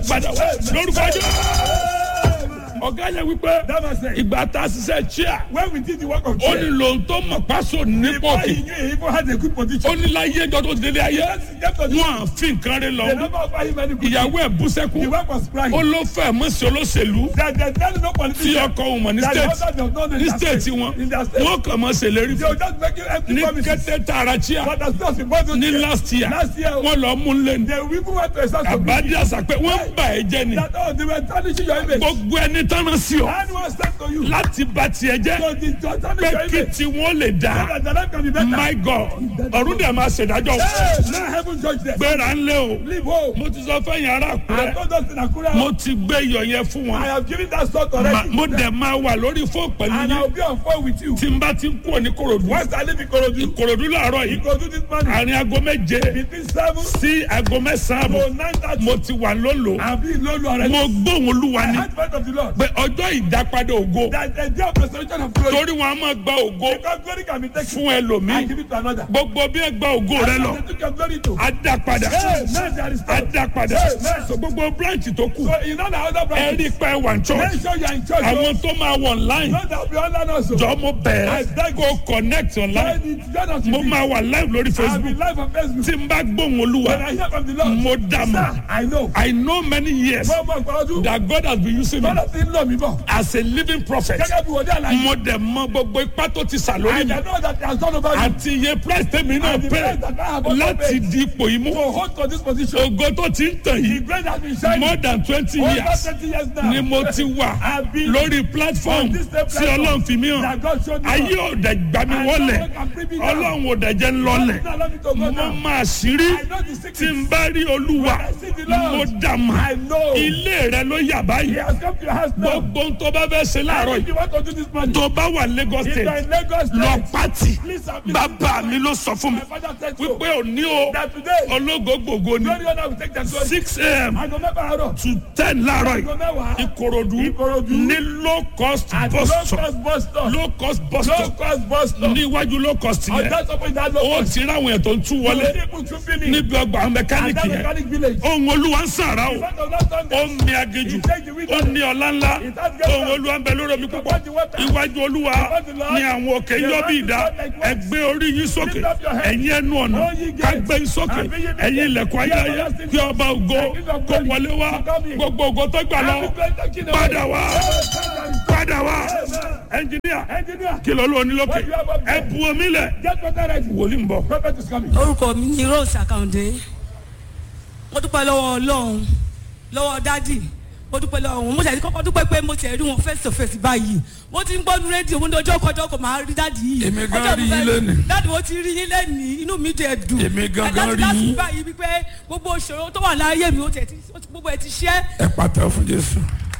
padà wá lórúkọ jẹ́ ọ̀gá yẹn wípé That man said, ìgbà tá a ṣiṣẹ́ chia when we did the work of ó ní prayer, lòun tó mọ̀ pásò nípò before kì he knew he even had a good position. ó ní láyé ẹjọ́ tó ti délé ayé Yes, get to the wọn à fi nǹkan rẹ They lọ never offer him any good ìyàwó ẹ̀ bú The sẹ́kù work was crying. ó ló fẹ́ mọ́ sí olóṣèlú That there's no no tí politician. ọkọ òun mọ̀ ní That the state husband does not know ní in their state state. wọn In their state. wọn kàn mọ́ ṣèlérí They fún will just make you empty ní promises. kété tààrà chia But as not supposed to ní do. last year Last year, wọn lọ mú lẹ́nu they will even went to a source of àbádí àṣà pé wọ́n bà ẹ́ jẹ́ ni that oh they were tarnishing your image. gbogbo ẹni tánà sí ọ Anyone said to you. láti bà tiẹ̀ jẹ́ So the to tarnish pé your kí image. tí wọ́n lè So dá that the life can be better. my god ọ̀run dẹ̀ máa ṣèdájọ́ Hey, now heaven judge them. gbéra ńlẹ̀ o Leave home. mo ti sọ fẹ́yìn ará I àkúrẹ́ told us in Akura. mo ti gbé iyọ̀ yẹn fún I wọn have given that sort Ma- already. mo dẹ̀ máa wà lórí fóònù pẹ̀lú And I yín will be on phone with you. tí n bá ti ń kúrò ní korodu Once I leave Ikorodu, korodu làárọ̀ yìí Ikorodu this morning, àárín aago méje between seven sí aago mẹ́sàn-án àbọ̀ to nine thirty, mo ti wà lólo I'll be in Lolu already. mo gbóhùn olúwa I ni heard word of the Lord. pé ọjọ́ ìdápadà ògo That the day of restoration of glory. torí wọn a máa gba ògo Because glory can be taken fún and ẹlòmíì give it to another. gbogbo bí ẹ gba ògo rẹ lọ They took your glory to. á dá padà Hey, man, there is á time. dá padà Amen. so gbogbo branch tó kù So you know the other ẹ branches. rí pé wà ní church Make sure you are in church. àwọn tó máa wọ online Not that we online also. jọ mo I bẹ̀ẹ́ beg you. kó connect online Join it, join us mo with máa it. wà live lórí I'll be facebook live on Facebook. tí n bá gbóhùn olúwa When I hear from the Lord, mo dà mọ́ sir, I know. i know many years Mo mọ nǹkan ọdún. that god has been using me Bọ́lá ti ń lọ mí bọ̀. as a living prophet Gẹ́gẹ́ bí wòlíì àlàyé. mo dẹ̀ mọ gbogbo ipá tó ti sà lórí I mi know that he has done over me. àti iye price tèmi náà And the pay price that I have also láti paid. di ipò yìí mú To hold to this position. ògo tó ti ń tàn The yìí grace has been shining. more than twenty Over years 20 years now. ni mo ti wà I've been lórí platform on this same tí platform ọlọ́run fi mí hàn that God showed me. ayé ò dẹ̀ gbà mí And wọlé no one can bring me down. ọlọ́run ò dẹ̀ jẹ́ ń lọlẹ̀ Now let me to go mo now. máa ṣírí I know the secret. tí n bá rí olúwa When I see the Lord, mo dà mà I know. ilé rẹ ló yà He báyìí has come to your house now. gbogbo ohun tó bá fẹ́ ṣe láàárọ̀ If yìí you want to do this morning, tó bá wà Lagos if you are state in Lagos lọ State, pátì please submit. bàbá mi ló sọ fún mi My father said so. wípé òní o That today, ológo gbogbo ni glory honor will take their glory. six a.m. Aago mẹ́fà àárọ̀. to ten láàárọ̀ Aago yìí mẹ́wàá. ìkòròdú Ìkòròdú. ní low cost At bus low stop cost bus stop. low cost bus Low stop cost bus stop. níwájú low cost On yẹn that top of that low ó cost. ti ráwọn ètò ń tú wọlé People to finish. níbi ọgbà At mẹkáníìkì that yẹn mechanic village. ohun olúwa ń sàrà o Front of that ó Sunday. mi agéjù ó ní ọlá ńlá ohun olúwa ń bẹ lórí omi púpọ̀ iwájú olúwa ní àwọn òkè yọ bí ìdá ẹgbẹ́ orí yín sókè ẹ̀yin ẹnu ọ̀nà kágbé yín sókè ẹ̀yin ilẹ̀kùn ayérayé kí ọba ògo kó wọlé wá gbogbo ògo tó gbà lọ padà wá padà wá ẹnjìníà Engineer, kí ló lóun ní lókè ẹ bu omi lẹ get water ready. wòlíì ń bọ̀. Prophet is coming. orúkọ mi ni rose akande mo dúpẹ́ lọ́wọ́ ọlọ́run lọ́wọ́ dádì mo dúpẹ́ lọ́wọ́ wọn mo ṣàdí kọ́kọ́ dúpẹ́ pé mo tẹ̀ rí wọn face to face báyìí mo ti ń gbọ́dún rédíò mo ní ọjọ́ kọjọ́ kò máa rí dádì yìí Èmi gan Ọjọ́ rí mo yín fẹ́- lénìí. dádì mo ti rí yín lẹ́nìí inú mi dẹ̀ dùn Èmi gangan Láti- rí láti yín. báyìí wípé gbogbo ìṣòro tó wà láyé mi ó tẹ̀ tí ó ti- gbogbo ẹ̀ ti ṣẹ́ ẹ pàtẹ fún jésù.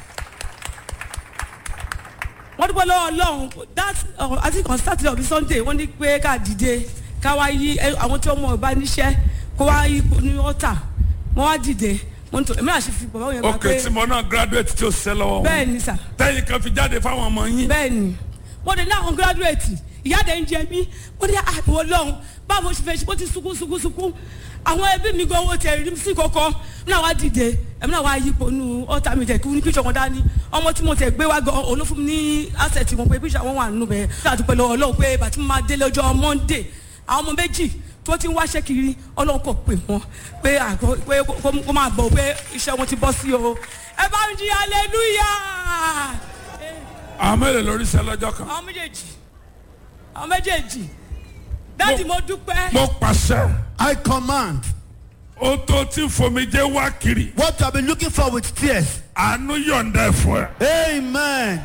wọ́n dúpẹ́ lọ́wọ́ ọlọ́run that uh, I think on Saturday or Sunday wọ́n ní pé ká dìde ká wá yí ẹ, àwọn tí wọ́n mọ̀ bá níṣẹ́ kó wá yí ní ọ̀tà wọ́n wá dìde mo ní tó èmi náà ṣe fi bàbá yẹn gbà ok pé tí mo náà graduate tí o ṣiṣẹ́ lọ́wọ́ bẹ́ẹ̀ ni sà tẹ́yìn kan fi jáde fáwọn ọmọ yín. bẹ́ẹ̀ ni mo dé ní àwọn gírádùrẹ́tì ìyáde ń jẹ mí mo ní àbúrò lọ́hùn báwo ṣe fẹ́ ṣe bó ti sunkún sunkún sunkún àwọn ẹbí mi gan owó tẹ̀ rí sí kọ́kọ́ mi náà wá dìde èmi náà wá yípo nu ọ̀tá mi tẹ̀ kí ní píṣọ̀ wọn dání ọmọ tí mo tẹ̀ gbé wá gan olófún mi ní asẹ̀tì wọn pé píṣọ̀ wọn wà nínú bẹ́ẹ̀ ní àdúpẹ́ lọ́wọ́ ọlọ́run pé bàtí mo máa délé ọjọ́ monday àwọn ọmọ méjì tó ti ń wáṣẹ́ kiri ọlọ́run kò pè wọ́n pé àgọ́ pé kó- kó máa bọ̀ pé iṣẹ́ wọn ti bọ́ sí o ẹ bá ń jí hallelujah àwọn mélòó lórí iṣẹ́ lọ́jọ́ kan. àwọn méjèèjì àwọn méjèèjì dáàdì mo dúpẹ́ mo pàṣẹ I command o tó tí fomijé wá kiri what you have been looking for with tears. àánú yọ̀ǹda ẹ̀ fún ẹ. Amen.